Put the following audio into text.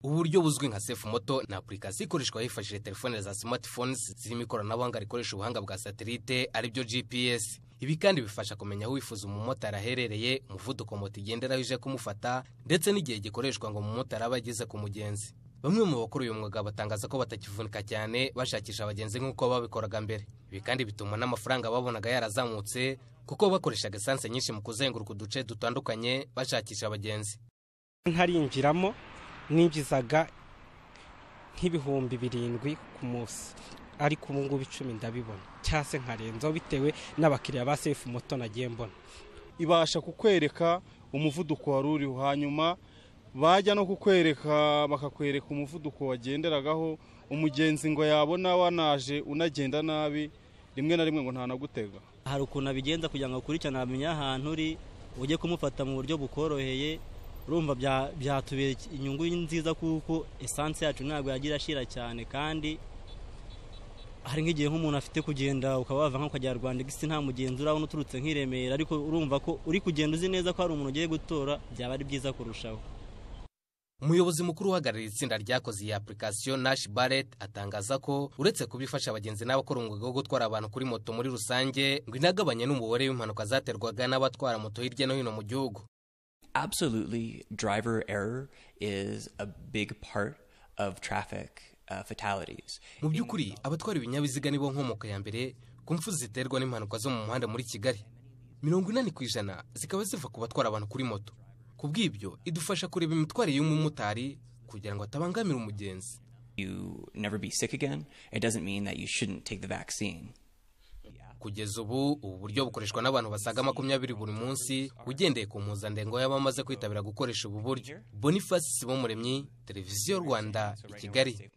ubu buryo buzwi nka sefu moto ni apurikasiyo ikoreshwa hifashishije telefone za simatifoni zirimo ikoranabuhanga rikoresha ubuhanga bwa satelite aribyo gps ibi kandi bifasha kumenya aho wifuza umumotari aherereye umuvuduko moto igenderaho ije kumufata ndetse n'igihe gikoreshwa ngo umumotari abe ageze ku mugenzi bamwe mu bakora uyu mwuga batangaza ko batakivunika cyane bashakisha abagenzi nk'uko babikoraga mbere ibi kandi bituma n'amafaranga babonaga yarazamutse kuko bakoreshaga esanse nyinshi mu kuzenguruka uduce dutandukanye bashakisha abagenzi nkarinjiramo ninjizaga nk'ibihumbi birindwi ku munsi ariko ubu ngubu icumi ndabibona cyangwa se nkarenzaho bitewe n'abakiriya ba sefu moto nagiye mbona ibasha kukwereka umuvuduko wari uriho hanyuma bajya no kukwereka bakakwereka umuvuduko wagenderagaho umugenzi ngo yabona wanaje unagenda nabi rimwe na rimwe ngo ntanagutega hari ukuntu abigenza kugira ngo akurikirane amenye ahantu uri ujye kumufata mu buryo bukoroheye urumva byatubera inyungu nziza kuko esanse yacu ntabwo yagira ashira cyane kandi hari nk'igihe nk'umuntu afite kugenda ukaba wava nk'ukajya rwanda gisi nta mugenzi urabona uturutse nk'i remera ariko urumva ko uri kugenda uzi neza ko hari umuntu ugiye gutora byaba ari byiza kurushaho umuyobozi mukuru uhagarariye itsinda ryakoze iyi apurikasiyo nashi baret atangaza ko uretse kuba ifasha abagenzi n'abakora umwuga wo gutwara abantu kuri moto muri rusange ngo inagabanya n'umubare w'impanuka zaterwaga n'abatwara moto hirya no hino mu gihugu absolutely driver error is a big part of traffic uh, fatalities mu by'ukuri abatwara ibinyabiziga nibo nkomoko ya mbere ku mfu ziterwa n'impanuka zo mu muhanda muri kigali mirongo inani ku ijana zikaba ziva ku batwara abantu kuri moto ku bw'ibyo idufasha kureba imitwarire y'umumotari kugira ngo atabangamira umugenzi you never be sick again it doesn't mean that you shouldn't take the vaccine kugeza ubu ubu buryo bukoreshwa n'abantu basaga makumyabiri buri munsi ugendeye ku mpuzandengo y'abamaze kwitabira gukoresha ubu buryo boniface sibomuremyi televiziyo rwanda i kigali